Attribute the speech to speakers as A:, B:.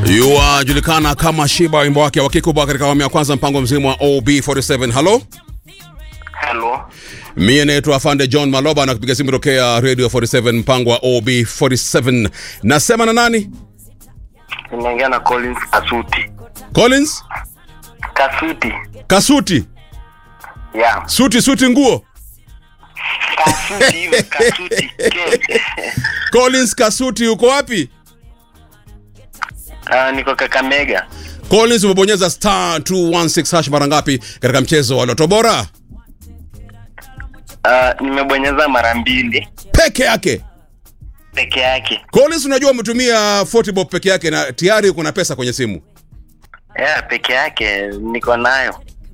A: yuajulikana kama Shiba, wimbo wake wa kikubwa katika awamu ya kwanza, mpango mzima wa OB47. Halo,
B: Hello.
A: mie naitwa Afande John Maloba na kupiga simu tokea Radio 47, mpango wa OB47. Nasema na nani?
B: Ninaongea na Collins Kasuti.
A: Collins
B: Kasuti.
A: Kasuti,
B: Yeah.
A: suti suti, nguo.
B: Kasuti hiyo Kasuti. Ke.
A: Collins Kasuti, uko wapi?
B: Ah, niko Kakamega.
A: Collins, umebonyeza star 216 hash mara ngapi katika mchezo wa Loto Bora?
B: Ah, nimebonyeza mara mbili
A: Peke yake.
B: peke yake.
A: Collins, unajua umetumia 40 bob peke yake na tayari kuna pesa kwenye simu.
B: Yeah, peke yake niko nayo.